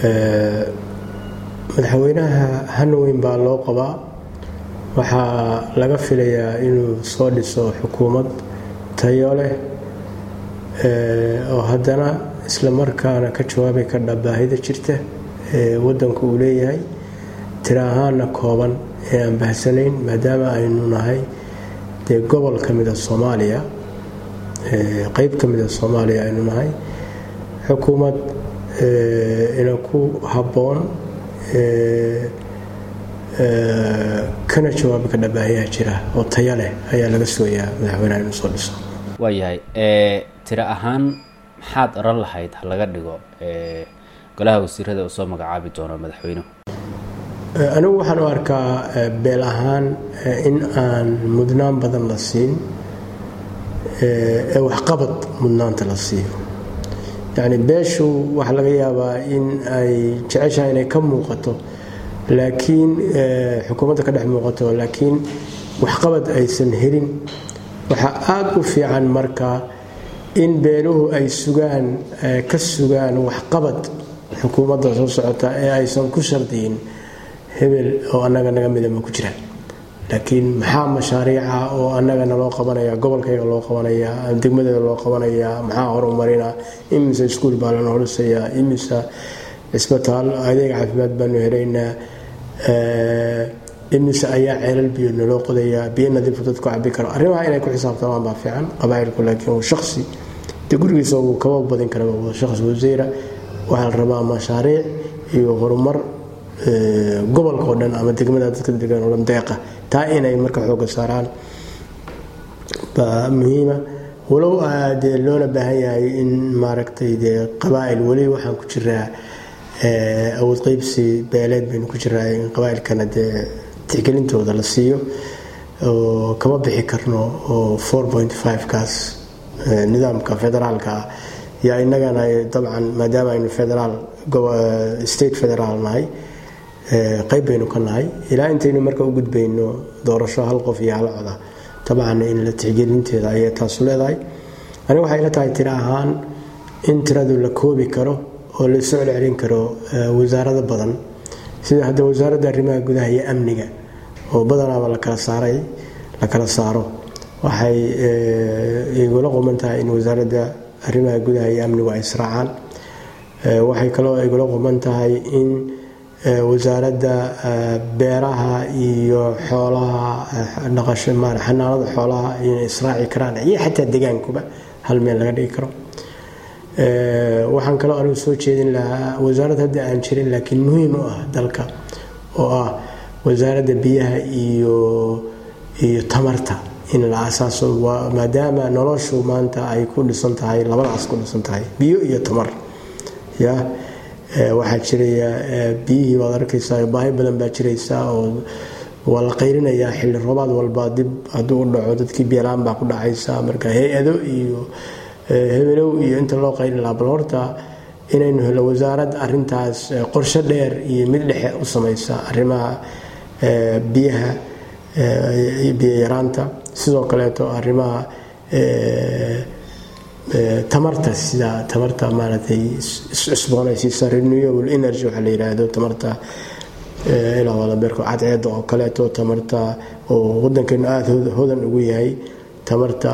madaxweynaha hanweyn baa loo qabaa waxaa laga filayaa inuu soo dhiso xukuumad tayo leh oo haddana isla markaana ka jawaabi kardha baahida jirta ee wadanku uu leeyahay tira ahaana kooban ee aan bahsanayn maadaama aynu nahay dee gobol ka mida soomaaliya qeyb ka mida soomaaliya aynu nahay xukuumad ina ku habboon kana jawaabi kardha baahiyaha jira oo taya leh ayaa laga sooyaa madaxweynaha inuu soo dhiso waayahay tiro ahaan maxaad oran lahayd ha laga dhigo golaha wasiirada uu soo magacaabi doono madaxweynuhu anigu waxaan u arkaa beel ahaan in aan mudnaan badan la siin ee waxqabad mudnaanta la siiyo yacni beeshu waxaa laga yaabaa in ay jeceshahay inay ka muuqato laakiin xukuumadda ka dhex muuqato laakiin waxqabad aysan helin waxaa aada u fiican marka in beeluhu ay sugaan ka sugaan waxqabad xukuumadda soo socota ee aysan ku shardiyin hebel oo annaga naga midama ku jiraan laakiin maxaa mashaariica oo annagana loo qabanaya gobolkayga loo qabanaya degmadeeda loo qabanaya maxaa horumarina imise iskuul baa lana horisayaa imise cisbitaal adeeg caafimaad baanu helaynaa imise ayaa ceelal biyo naloo qodayaa biyo nadiifu dadku cabi karo arrimaha inay ku xisaabtamaan baa fiican qabaa'ilku laakiin uu shaqsi dee gurigiisa uu kaba badin karaba wada shaqsi wasiira waxaa la rabaa mashaariic iyo horumar gobolka oo dhan ama degmada dadka degan oo dhan deeqa taa inay marka xooga saaraan baa muhiima walow dee loona baahan yahay in maaragtay dee qabaa'il weli waxaan ku jiraa awood qeybsi beeleed baynu ku jiraa in qabaa'ilkana dee tixgelintooda la siiyo oo kama bixi karno oo four point five kaas nidaamka federaalka ah yaa inagana dabcan maadaama aynu federaal state federaal nahay qayb baynu ka nahay ilaa intaynu marka u gudbayno doorasho hal qof iyo hal coda dabcan in la tixgelinteeda ayay taasu leedahay aniga waxay la tahay tiro ahaan in tiradu la koobi karo oo la soo celcelin karo wasaarado badan sida hadda wasaaradda arrimaha gudaha iyo amniga oo badanaaba la kala saaray la kala saaro waxay igula quman tahay in wasaaradda arrimaha gudaha iyo amnigu ay israacaan waxay kaloo igula quman tahay in wasaaradda beeraha iyo xoolaha dhaqasho xanaanada xoolaha inay israaci karaan iyo xataa degaankuba hal meel laga dhigi karo waxaan kaloo anigu soo jeedin lahaa wasaarad hadda aan jirin laakiin muhiim u ah dalka oo ah wasaaradda biyaha iyo iyo tamarta in la asaaso maadaama noloshu maanta ay ku dhisan tahay labadaas ku dhisan tahay biyo iyo tamar ya waxaa jiraya biyihii baad arkaysaa baahi badan baa jiraysa oo waa la qayrinayaa xilli roobaad walba dib hadduu u dhaco dadkii biyalaan baa ku dhacaysa marka hay-ado iyo hebelow iyo inta loo qayri lahaa bal horta inaynu helo wasaarad arintaas qorshe dheer iyo mid dhexe u samaysa arrimaha biyaha biyo yaraanta sidoo kaleeto arrimaha tamarta sida tamarta maaragtay iscusboonaysiisa renewable energy waxaa la yidhaahdo tamarta ilaa walabeerko cadceeda oo kaleeto tamarta oo wadankeenu aada hodan ugu yahay tamarta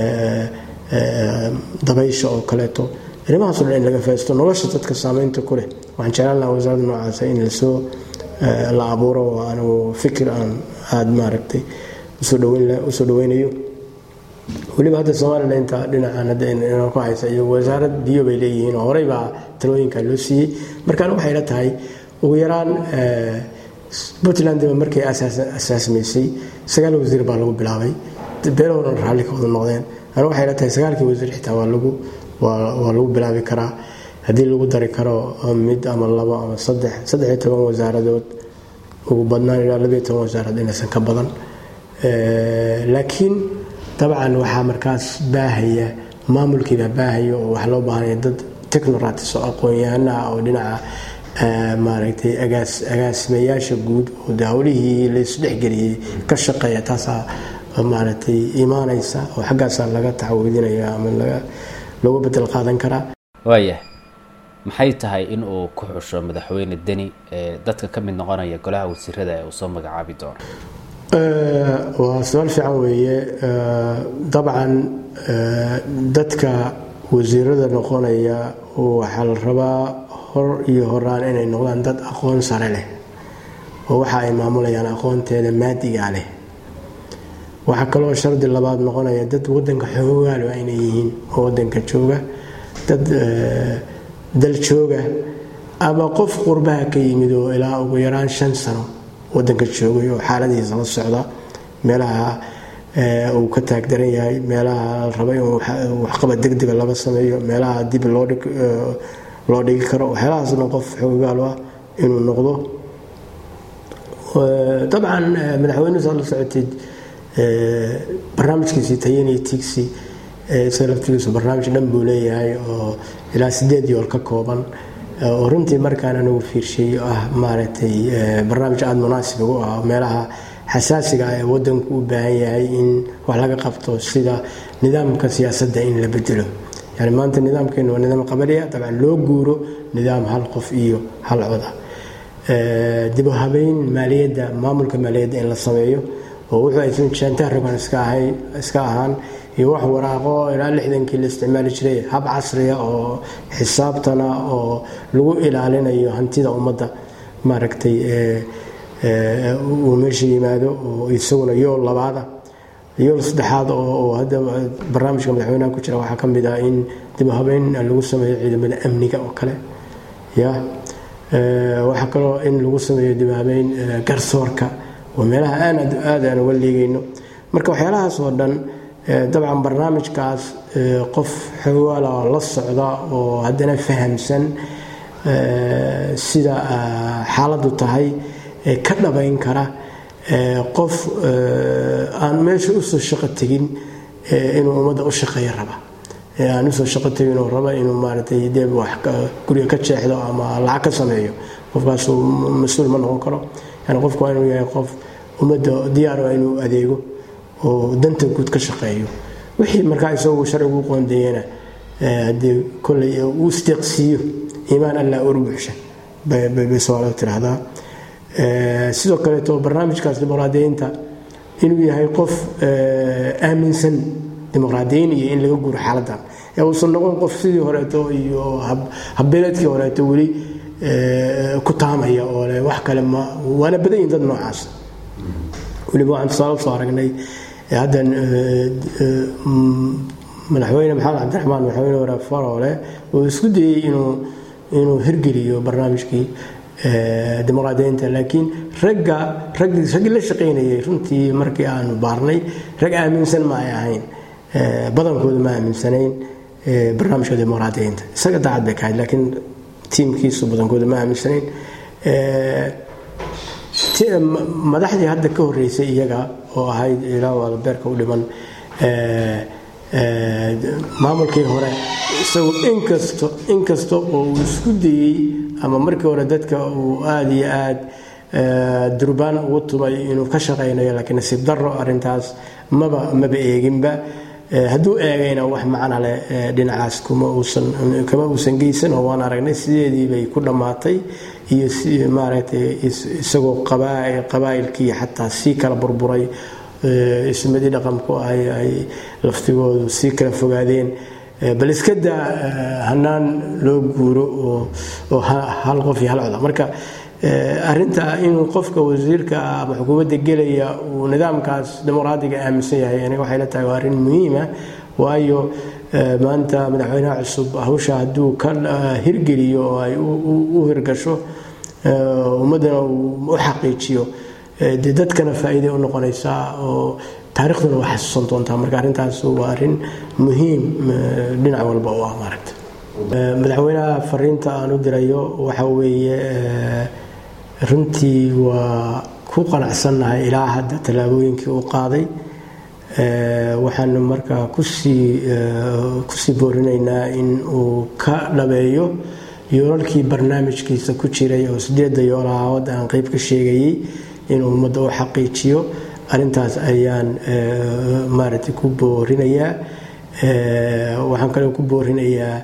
dabaysha oo kaleeto arrimahaasoo dhan in laga faa'iisto nolosha dadka saameynta ku leh waxaan jeclaan lahaa wasaaradda noocaasa in lasoo la abuuro oo anigu fikir aan aada maaragtay usoo dhaweyn usoo dhaweynayo weliba hadda somalilan inta dhinacan hadda inoo ku haysa iyo wasaarad biyo bay leeyihiin oo horey baa talooyinka loo siiyey markaan waxay la tahay ugu yaraan puntland markay asaasmaysay sagaal wasiir baa lagu bilaabay beelahoo dhan raalli ka wada noqdeen anigu waxay la tahay sagaalkii wasiir xitaa waa lagu waa lagu bilaabi karaa haddii lagu dari karo mid ama labo ama saddex saddex iyo toban wasaaradood ugu badnaan ilaa labiyo toban wasaarad inaysan ka badan laakiin dabcan waxaa markaas baahaya maamulkiibaa baahaya oo waxaa loo baahanaya dad technoratis oo aqoon-yahanaha oo dhinaca maaragtay agaasimayaasha guud oo de howlihii laysdhexgeliyey ka shaqeeya taasaa maaragtay imaanaysa oo xaggaasaa laga taxawidinaya ama laga looga bedel qaadan karaa waayah maxay tahay in uu ku xusho madaxweyne deni dadka ka mid noqonaya golaha wasiirada ee uu soo magacaabi doono waa su-aal fiican weeye dabcan dadka wasiirada noqonaya waxaa la rabaa hor iyo horaan inay noqdaan dad aqoon sare leh oo waxa ay maamulayaan aqoonteeda maadiga leh waxaa kaloo shardi labaad noqonaya dad wadanka xoogaal waa inay yihiin oo wadanka jooga dad dal jooga ama qof qurbaha ka yimid oo ilaa ugu yaraan shan sano wadanka joogay oo xaaladihiisa la socda meelaha uu ka taagdaran yahay meelaha la raba in waxqabad degdega laga sameeyo meelaha dib loo dhigi karo waxyaalahaasna qof xoogaal ah inuu noqdo dabcan madaxweynuhu saad la socoteed barnaamijkiisii tayaniyo tigsi isaga laftigiisu barnaamij dhan buu leeyahay oo ilaa sideed yool ka kooban oo runtii markaan anigu fiirshay ah maaragtay barnaamij aada munaasib ugu ah meelaha xasaasiga ah ee wadanku u baahan yahay in wax laga qabto sida nidaamka siyaasadda in la bedelo yani maanta nidaamkeenu waa nidaam qabaliya dabcan loo guuro nidaam hal qof iyo hal coda dibu habeyn maaliyadda maamulka maaliyadda in la sameeyo oo wuxuu aysan jaantaha rogan iska ahaan iyo wax waraaqo ilaa lixdankii la isticmaali jiray hab casriya oo xisaabtana oo lagu ilaalinayo hantida ummadda maaragtay uu meesha yimaado oo isaguna yool labaada yool saddexaad oo hadda barnaamijka madaxweynaha ku jira waxaa ka mid ah in dib habeyn lagu sameeyo ciidamada amniga oo kale ya waxaa kaloo in lagu sameeyo dib habeyn garsoorka oo meelaha aan aad aan uga liigayno marka waxyaalahaas oo dhan dabcan barnaamijkaas qof xoogaala la socda oo haddana fahamsan sida xaaladdu tahay ka dhabayn kara qof aan meesha usoo shaqo tegin inuu ummadda u shaqeeyo raba aan usoo shaqo tegin oo raba inuu maaragtay dee wax guriga ka jeexdo ama lacag ka sameeyo qofkaasuu mas-uul ma noqon karo yani qofku waa inuu yahay qof ummadda diyaar waa inuu adeego oo danta guud ka shaqeeyo wixii markaa isagu sharcigu u qoondeeyana haddii kolley uu isteeqsiiyo iimaan allah urbuxsha bay soomaalidu tiraahdaa sidoo kaleeto barnaamijkaas dimuqraadiyiinta inuu yahay qof aaminsan dimuqraadiyiin iyo in laga guuro xaaladan ee uusan noqon qof sidii horeeto iyo habbeeleedkii horeeto weli ku taamaya oo le wax kale ma waana badan yihin dad noocaas weliba waxaan tusaale soo aragnay hadda madaxweyne maxamed cabdiraxmaan madaxweyne waraab faroole uu isku dayey inuu inuu hirgeliyo barnaamijkii dimuqraadiyiinta laakiin ragga raggii la shaqaynayay runtii markii aanu baarnay rag aaminsan ma ay ahayn badankoodu ma aaminsanayn barnaamijka dimuqraadiyiinta isaga daacad bay ka ahayd laakiin tiimkiisu badankoodu ma aaminsanayn madaxdii hadda ka horeysay iyaga oo ahayd ilaa albeerka u dhiman maamulkii hore isagu inkasto inkasta oo uu isku dayey ama markii hore dadka uu aada iyo aad durbaan ugu tumay inuu ka shaqaynayo laakiin nasiib daro arintaas maba maba eeginba hadduu eegayna wax macna leh dhinacaas kuma uusan kama uusan geysan oo waan aragnay sideedii bay ku dhammaatay iyo maaragtay isagoo qabaa'ilkii xataa sii kala burburay ismadii dhaqanku ay ay laftigoodu sii kala fogaadeen bal iska daa hanaan loo guuro oo hal qof iyo hal coda marka arinta inuu qofka wasiirka ama xukuumadda gelaya uu nidaamkaas dimuqraadiga aaminsan yahay aniga waxay la tahay waa arrin muhiima waayo maanta madaxweynaha cusub hawsha hadduu ka hirgeliyo oo ay u hirgasho ummaddana uu u xaqiijiyo dee dadkana faa'iiday u noqonaysaa oo taarikhduna waa xasuusan doontaa marka arrintaas waa arrin muhiim dhinac walba u ah maaragta madaxweynaha fariinta aan u dirayo waxa weeye runtii waa ku qanacsannahay ilaa hadda tallaabooyinkii uu qaaday waxaanu markaa kusii kusii boorinaynaa in uu ka dhabeeyo yoolalkii barnaamijkiisa ku jiray oo sideedda yoolaha wadda aan qeyb ka sheegayay inuu ummadda u xaqiijiyo arrintaas ayaan maaragtay ku boorinayaa waxaan kaloo ku boorinayaa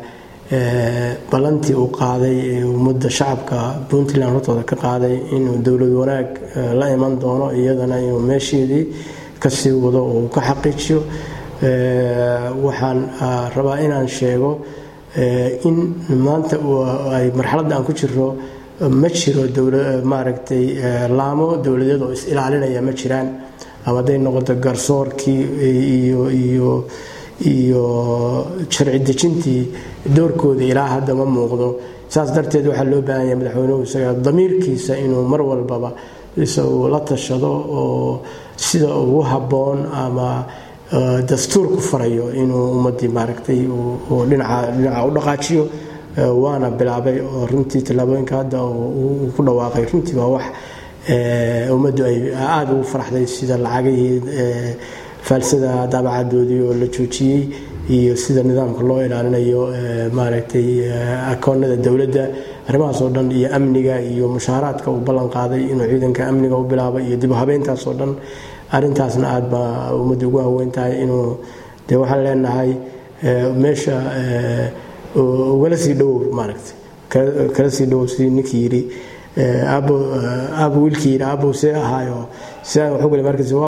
ballantii uu qaaday ee ummadda shacabka puntland hortooda ka qaaday inuu dowlad wanaag la iman doono iyadana inuu meesheedii kasii wado uu ka xaqiijiyo waxaan rabaa inaan sheego in maanta ay marxaladda aan ku jiro ma jiro maaragtay laamo dowladeed oo is ilaalinaya ma jiraan ama hadday noqoto garsoorkii iyo iyo iyo sharci dejintii doorkooda ilaa hadda ma muuqdo saas darteed waxaa loo baahan yahay madaxweynuhu isaga damiirkiisa inuu mar walbaba isagu la tashado oo sida ugu habboon ama dastuurku farayo inuu ummadii maaragtay dhinaca dhinaca u dhaqaajiyo waana bilaabay oo runtii tallaabooyinka hadda uu ku dhawaaqay runtii waa wax ummaddu ay aada ugu faraxday sida lacagihii faalsada daabacadoodii oo la joojiyey iyo sida nidaamka loo ilaalinayo maaragtay akoonada dowladda arrimahaas oo dhan iyo amniga iyo mushaaraadka uu ballan qaaday inuu ciidanka amniga u bilaabo iyo dib u habeyntaas oo dhan arrintaasna aada baa ummadda ugu haweyn tahay inuu dee waxaan leenahay meesha ugala sii dhowow maaragtay kala sii dhowow sidii ninkii yidhi aabo aabo wiilkii yidhi aabow see ahaayo sidaan waxu gale markiis